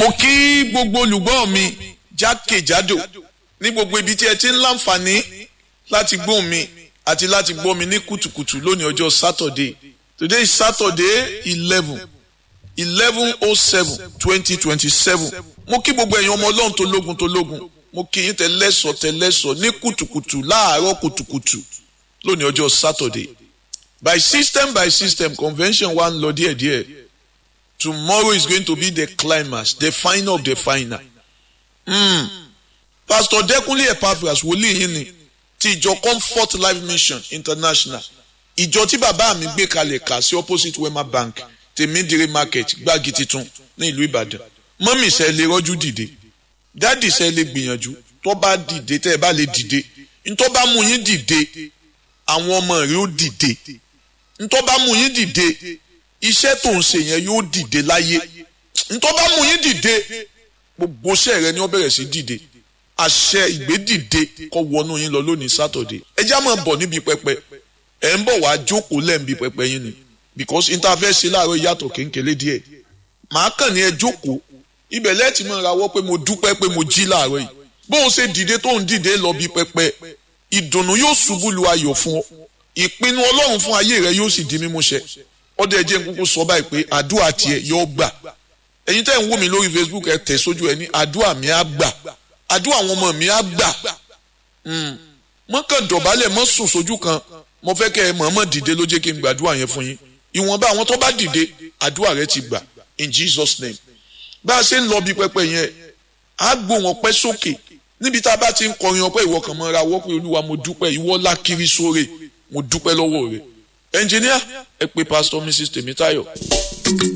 mo kí gbogbo olùgbọ́ mi jákèjádò ní gbogbo ibi tí ẹ ti ń láǹfààní láti gbóhùn mi àti láti gbọ́ mi ní kùtùkùtù lónìí ọjọ́ Saturday today is Saturday eleven eleven oh seven twenty twenty seven mo kí gbogbo ẹ̀yin ọmọ ọlọ́run tó lógun tó lógun mo kí yín tẹ́lẹ́sọ̀ tẹ́lẹ́sọ̀ ní kùtùkùtù láàárọ̀ kùtùkùtù lónìí ọjọ́ Saturday by system by system convention wa ń lọ díẹ̀díẹ̀ tomorrow is going to be the climax the final of the final. Mm. Pastor Dẹ́kunlé Epaphras wòlíì yín ni ti ìjọ Comfort Life Mission International ìjọ tí bàbá mi gbé kalẹ̀ kà sí opposite Wema Bank tèmídìrí market gbági titun ní ìlú Ìbàdàn mọ́mì sẹ́ lè rọ́jú dìde dáàdì sẹ́ lè gbìyànjú tó bá dìde tẹ́ ẹ bá lè dìde ntọ́ bá mú yín dìde àwọn ọmọ rẹ̀ ó dìde ntọ́ bá mú yín dìde iṣẹ́ tó ń ṣe yẹn yóò dìde láyé ntọ́ bá mú yín dìde gbogbo iṣẹ́ rẹ ni wọ́n bẹ̀rẹ̀ sí dìde àṣẹ ìgbédìde kó wọnú yín lọ lónìí sátọ̀dé ẹ já máa bọ̀ níbi pẹpẹ ẹ ń bọ̀ wá jókòó lẹ́ǹbi pẹpẹ yín ni because interface láàárọ̀ yàtọ̀ kéńkélé díẹ̀ màá kàn ní ẹ jókòó ibẹ̀ lẹ́ẹ̀tì máa rawọ́ pé mo dúpẹ́ pé mo jí láàárọ̀ yìí bó o ṣe dìde tó ń dìde lọ bí pẹpẹ ìdùnnú yóò ṣubú lu ayọ̀ fún ọ ìpinnu ọlọ́run fún ayé rẹ yóò sì di mímúṣẹ ọdẹ ẹjẹ nkúkú sọ báyìí pé àdúrà tiẹ̀ yóò gbà ẹ̀yin tẹ́ ń wò mí lórí Facebook ẹ tẹ̀ sójú ẹ ní àdúrà mi á gbà àdúrà àwọn ọmọ mi á gbà mọ́ kàn dọ̀bálẹ̀ mọ́ sùn sójú kan mo fẹ́ kẹ́ ẹ mọ̀ọ́mọ̀ dìde ló jẹ́ kí n gbàdúrà yẹn fún yín ìwọ̀nba àwọn tó bá dìde àdúrà rẹ ti gbà in Jesus name bá a ṣe ń lọ bí pẹpẹ yẹn á gbó wọn pẹ́ sókè níbi tá a bá ti ń kọrin ọpẹ́ ìwọ kan mọ́ra wọ́ pé olúwa mo dúpẹ́ ìwọ lákiri sóre mo dúpẹ́ lọ́wọ́ rẹ ẹnjìníà ẹ pé pásítọ̀ Mrs Tèmítáyọ̀.